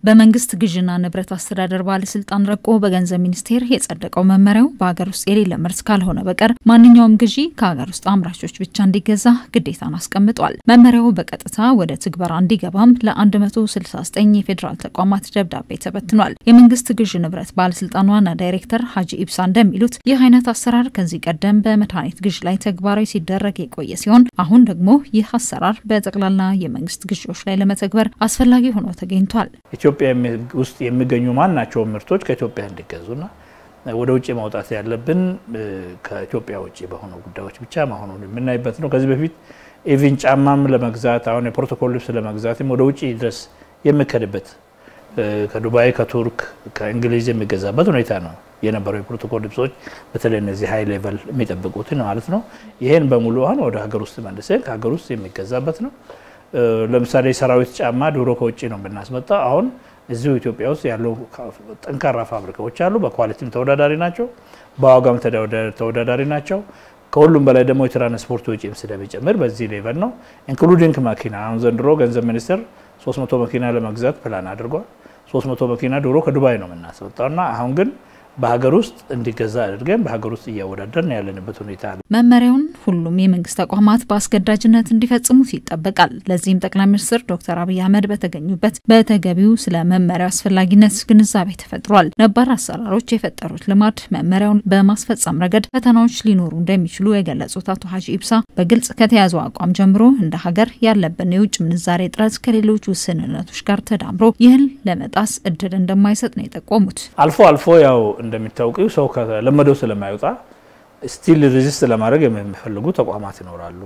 በመንግስት ግዥና ንብረት አስተዳደር ባለስልጣን ረቆ በገንዘብ ሚኒስቴር የጸደቀው መመሪያው በሀገር ውስጥ የሌለ ምርት ካልሆነ በቀር ማንኛውም ግዢ ከሀገር ውስጥ አምራቾች ብቻ እንዲገዛ ግዴታን አስቀምጧል። መመሪያው በቀጥታ ወደ ትግበራ እንዲገባም ለ169 የፌዴራል ተቋማት ደብዳቤ ተበትኗል። የመንግስት ግዥ ንብረት ባለስልጣን ዋና ዳይሬክተር ሀጂ ኢብሳ እንደሚሉት ይህ አይነት አሰራር ከዚህ ቀደም በመድኃኒት ግዥ ላይ ተግባራዊ ሲደረግ የቆየ ሲሆን አሁን ደግሞ ይህ አሰራር በጠቅላላ የመንግስት ግዢዎች ላይ ለመተግበር አስፈላጊ ሆኖ ተገኝቷል። ኢትዮጵያ ውስጥ የሚገኙ ማናቸውም ምርቶች ከኢትዮጵያ እንዲገዙና ወደ ውጭ ማውጣት ያለብን ከኢትዮጵያ ውጭ በሆኑ ጉዳዮች ብቻ መሆኑን የምናይበት ነው። ከዚህ በፊት ኢቪን ጫማም ለመግዛት አሁን የፕሮቶኮል ልብስ ለመግዛትም ወደ ውጭ ድረስ የሚከድበት ከዱባይ፣ ከቱርክ፣ ከእንግሊዝ የሚገዛበት ሁኔታ ነው የነበረው። የፕሮቶኮል ልብሶች በተለይ እነዚህ ሀይ ሌቨል የሚጠብቁትን ማለት ነው። ይህን በሙሉ አሁን ወደ ሀገር ውስጥ መልሰን ከሀገር ውስጥ የሚገዛበት ነው። ለምሳሌ ሰራዊት ጫማ ድሮ ከውጭ ነው የምናስመጣው። አሁን እዚሁ ኢትዮጵያ ውስጥ ያሉ ጠንካራ ፋብሪካዎች አሉ። በኳሊቲም ተወዳዳሪ ናቸው፣ በዋጋም ተወዳዳሪ ናቸው። ከሁሉም በላይ ደግሞ የትራንስፖርት ወጪም ስለሚጨምር በዚህ ሌቨል ነው። ኢንክሉዲንግ መኪና አሁን ዘንድሮ ገንዘብ ሚኒስቴር 300 መኪና ለመግዛት ፕላን አድርጓል። 300 መኪና ድሮ ከዱባይ ነው የምናስወጣው እና አሁን ግን በሀገር ውስጥ እንዲገዛ አድርገን በሀገር ውስጥ እያወዳደርን ያለንበት ሁኔታ አለ። መመሪያውን ሁሉም የመንግስት ተቋማት በአስገዳጅነት እንዲፈጽሙት ይጠበቃል። ለዚህም ጠቅላይ ሚኒስትር ዶክተር አብይ አህመድ በተገኙበት በተገቢው ስለ መመሪያው አስፈላጊነት ግንዛቤ ተፈጥሯል። ነባር አሰራሮች የፈጠሩት ልማድ መመሪያውን በማስፈጸም ረገድ ፈተናዎች ሊኖሩ እንደሚችሉ የገለጹት አቶ ሀጂ ኢብሳ በግልጽ ከተያዘው አቋም ጀምሮ እንደ ሀገር ያለብን የውጭ ምንዛሬ እጥረት ከሌሎች ውስንነቶች ጋር ተዳምሮ ይህን ለመጣስ እድል እንደማይሰጥ ነው የጠቆሙት። አልፎ አልፎ ያው እንደሚታወቀው ሰው ከለመደው ስለማይወጣ ስቲል ሬዚስት ለማድረግ የሚፈልጉ ተቋማት ይኖራሉ።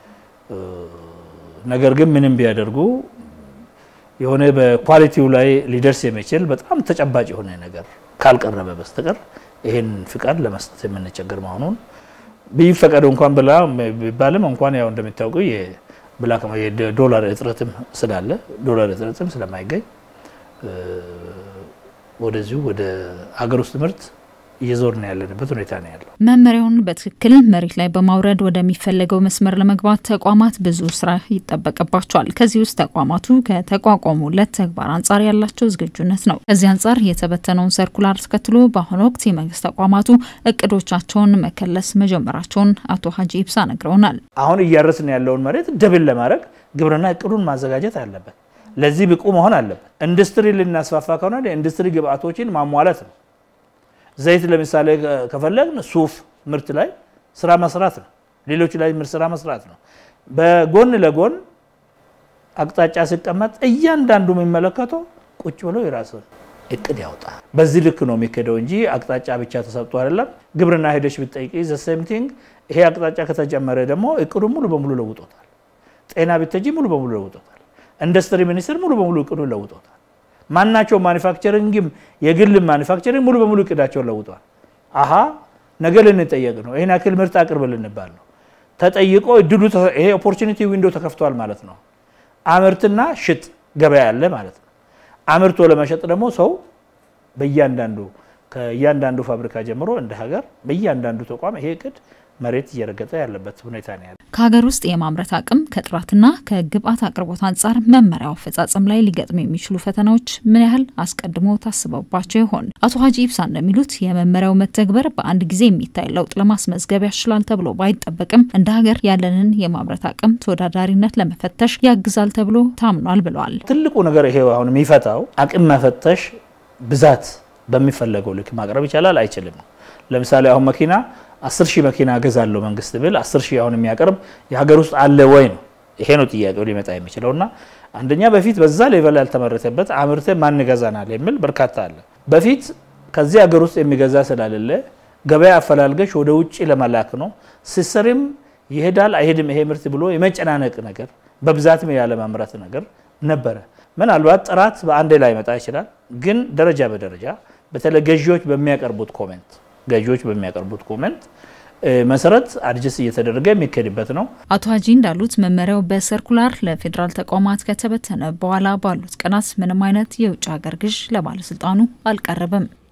ነገር ግን ምንም ቢያደርጉ የሆነ በኳሊቲው ላይ ሊደርስ የሚችል በጣም ተጨባጭ የሆነ ነገር ካልቀረበ በስተቀር ይህን ፍቃድ ለመስጠት የምንቸገር መሆኑን ቢፈቀዱ እንኳን ብላ ቢባልም እንኳን ያው እንደሚታወቀው የዶላር እጥረትም ስላለ ዶላር እጥረትም ስለማይገኝ ወደዚሁ ወደ ሀገር ውስጥ ምርት እየዞርን ያለንበት ሁኔታ ነው ያለው። መመሪያውን በትክክል መሬት ላይ በማውረድ ወደሚፈለገው መስመር ለመግባት ተቋማት ብዙ ስራ ይጠበቅባቸዋል። ከዚህ ውስጥ ተቋማቱ ከተቋቋሙለት ተግባር አንጻር ያላቸው ዝግጁነት ነው። ከዚህ አንጻር የተበተነውን ሰርኩላር ተከትሎ በአሁኑ ወቅት የመንግስት ተቋማቱ እቅዶቻቸውን መከለስ መጀመራቸውን አቶ ሀጂ ኢብሳ ነግረውናል። አሁን እያረስን ያለውን መሬት ደብል ለማድረግ ግብርና እቅዱን ማዘጋጀት አለበት። ለዚህ ብቁ መሆን አለበት። ኢንዱስትሪ ልናስፋፋ ከሆነ የኢንዱስትሪ ግብአቶችን ማሟላት ነው። ዘይት ለምሳሌ ከፈለግን ሱፍ ምርት ላይ ስራ መስራት ነው። ሌሎች ላይ ምርት ስራ መስራት ነው። በጎን ለጎን አቅጣጫ ሲቀመጥ እያንዳንዱ የሚመለከተው ቁጭ ብሎ የራስን እቅድ ያውጣ። በዚህ ልክ ነው የሚሄደው እንጂ አቅጣጫ ብቻ ተሰጥቶ አይደለም። ግብርና ሄደች ብትጠይቂ ዘ ሴም ቲንግ። ይሄ አቅጣጫ ከተጨመረ ደግሞ እቅዱን ሙሉ በሙሉ ለውጦታል። ጤና ብትሄጂ ሙሉ በሙሉ ለውጦታል። ኢንዱስትሪ ሚኒስቴር ሙሉ በሙሉ እቅዱን ለውጦታል። ማናቸው ማኒፋክቸሪንግም የግል ማኒፋክቸሪንግ ሙሉ በሙሉ እቅዳቸውን ለውጧል። አሀ ነገ ልንጠየቅ ነው፣ ይህን ያክል ምርት አቅርብ ልንባል ነው። ተጠይቆ እድሉ ይሄ ኦፖርቹኒቲ ዊንዶ ተከፍቷል ማለት ነው። አምርትና ሽጥ ገበያ አለ ማለት ነው። አምርቶ ለመሸጥ ደግሞ ሰው በእያንዳንዱ ከእያንዳንዱ ፋብሪካ ጀምሮ እንደ ሀገር በእያንዳንዱ ተቋም ይሄ እቅድ መሬት እየረገጠ ያለበት ሁኔታ ነው ያለ። ከሀገር ውስጥ የማምረት አቅም ከጥራትና ከግብአት አቅርቦት አንጻር መመሪያው አፈጻጸም ላይ ሊገጥሙ የሚችሉ ፈተናዎች ምን ያህል አስቀድሞ ታስበባቸው ይሆን? አቶ ሀጂ ኢብሳ እንደሚሉት የመመሪያው መተግበር በአንድ ጊዜ የሚታይ ለውጥ ለማስመዝገብ ያስችላል ተብሎ ባይጠበቅም እንደ ሀገር ያለንን የማምረት አቅም ተወዳዳሪነት ለመፈተሽ ያግዛል ተብሎ ታምኗል ብለዋል። ትልቁ ነገር ይሄ አሁን የሚፈታው አቅም መፈተሽ ብዛት በሚፈለገው ልክ ማቅረብ ይቻላል አይችልም። ለምሳሌ አሁን መኪና አስር ሺህ መኪና እገዛለሁ መንግስት ብል አስር ሺህ አሁን የሚያቀርብ የሀገር ውስጥ አለ ወይ ነው። ይሄ ነው ጥያቄው ሊመጣ የሚችለው እና አንደኛ በፊት በዛ ሌቨል ያልተመረተበት አምርተ ማን ገዛናል የሚል በርካታ አለ። በፊት ከዚህ ሀገር ውስጥ የሚገዛ ስላሌለ ገበያ አፈላልገሽ ወደ ውጭ ለመላክ ነው። ስሰርም ይሄዳል አይሄድም ይሄ ምርት ብሎ የመጨናነቅ ነገር፣ በብዛትም ያለማምረት ነገር ነበረ። ምናልባት ጥራት በአንዴ ላይ መጣ ይችላል። ግን ደረጃ በደረጃ በተለይ ገዢዎች በሚያቀርቡት ኮሜንት ገዢዎች በሚያቀርቡት ኮሜንት መሰረት አድጀስ እየተደረገ የሚካሄድበት ነው። አቶ ሀጂ እንዳሉት መመሪያው በሰርኩላር ለፌዴራል ተቋማት ከተበተነ በኋላ ባሉት ቀናት ምንም አይነት የውጭ ሀገር ግዥ ለባለስልጣኑ አልቀረበም።